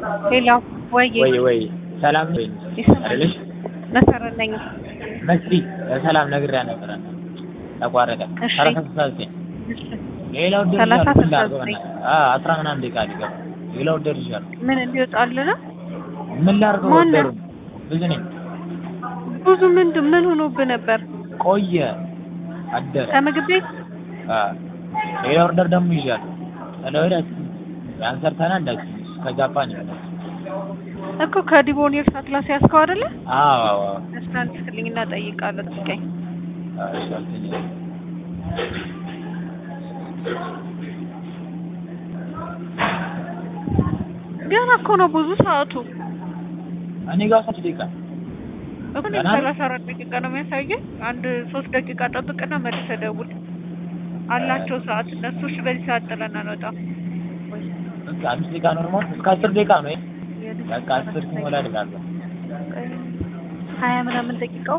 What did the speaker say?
ሄሎ ወይ ወይ ወይ ሰላም ወይ ይሰማል። አይደለሽ? መሰረት ነኝ። መስሪ ሰላም ነግሬያ ነበረ ተቋረጠ። እሺ። ሰላሳ ስልሳ ዘጠኝ ሌላው ሰላሳ ደርጃለሁ ስልሳ ላድርገው ዘጠኝ በእናትህ። አዎ አስራ ምናምን ደቂቃ ሊገባ ሌላው ደርጃለሁ። ምን እንዲወጣል ነው? ምን ላድርገው ማነው? ወደሩን ብዙ ነኝ ብዙ ምንድን ምን ሆኖብህ ነበር? ቆየ አደረ። ከምግብ ቤት አዎ ሌላ ኦርደር ደግሞ ይዣለሁ። ስለወደ ያን ሰርተናል እንዳትዪ ከጃፓን ይመጣል። እኮ ከዲቦኔር ሳትላስ ያዝከው አይደለ? አዎ አዎ አዎ እስካን ትክልኝና ጠይቃለሁ። ጥቂኝ አዎ እሺ አልተኛ ገና እኮ ነው ብዙ ሰዓቱ እኔ ጋር ስንት ደቂቃ እኮ እኔ ገና ነው? ሰላሳ አራት ደቂቃ ነው የሚያሳየኝ። አንድ ሶስት ደቂቃ ጠብቅና መልሰህ ደውል አላቸው ሰዓት እነሱ። እሺ በዚህ ሰዓት ጥለን አንወጣም። በቃ አምስት ደቂቃ ኖርማል እስከ አስር ደቂቃ ነው ይሄ። በቃ አስር ሲሞላ እደርሳለሁ። ሀያ ምናምን ደቂቃው